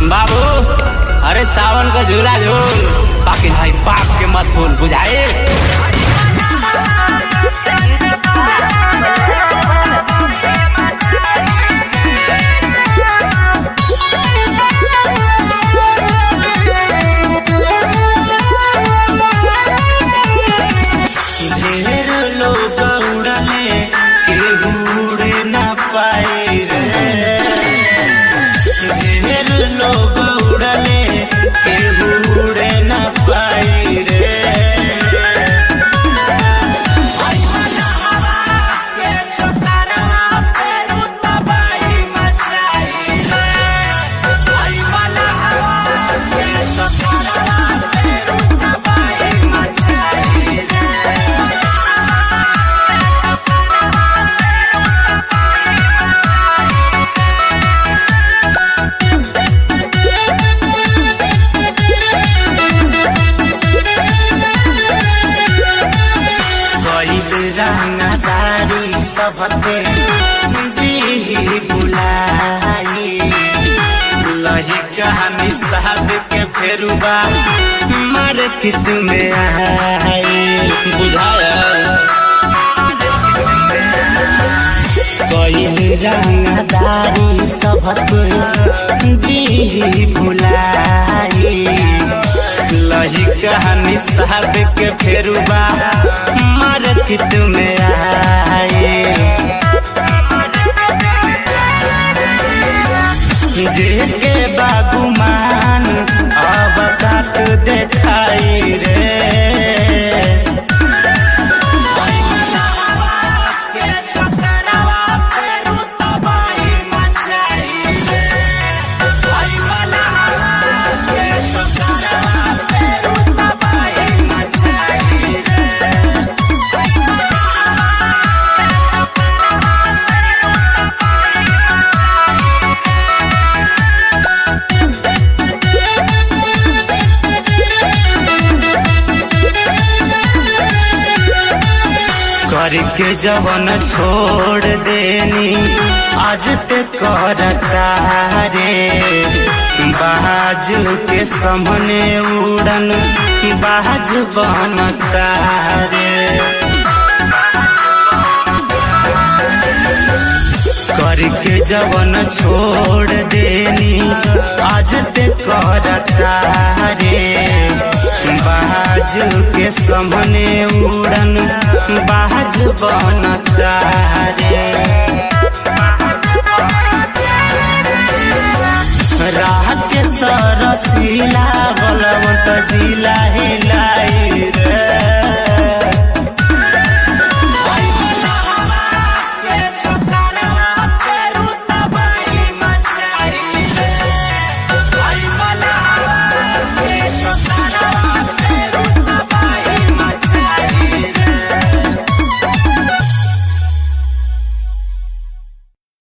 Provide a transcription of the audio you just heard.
बाबू अरे सावन का झूला झूल बाकी भाई बाप के मत फूल बुझाए ढेर लोग उड़ले केहू उड़े न पाए रे ढेर लोग उड़ले केहू उड़े न पाए रे गईल रंगदारी सबते दीही बुलाई लही कहानी साध के फेरुबा मार्केट में आई बुझाया गईल रंगदारी सबते दीही बुलाई लही कहानी साध के फेरुबा मार्केट में आई जेके बागुमान अब बात देखाई रे करके जवन छोड़ देनी आज ते करता रे बाज के सामने उड़न बाज बनता रे करके जवन छोड़ देनी आज ते करता रे बाज के सामने उड़न बाज बनता रे राह के सरसीला बलवंत जिला हिला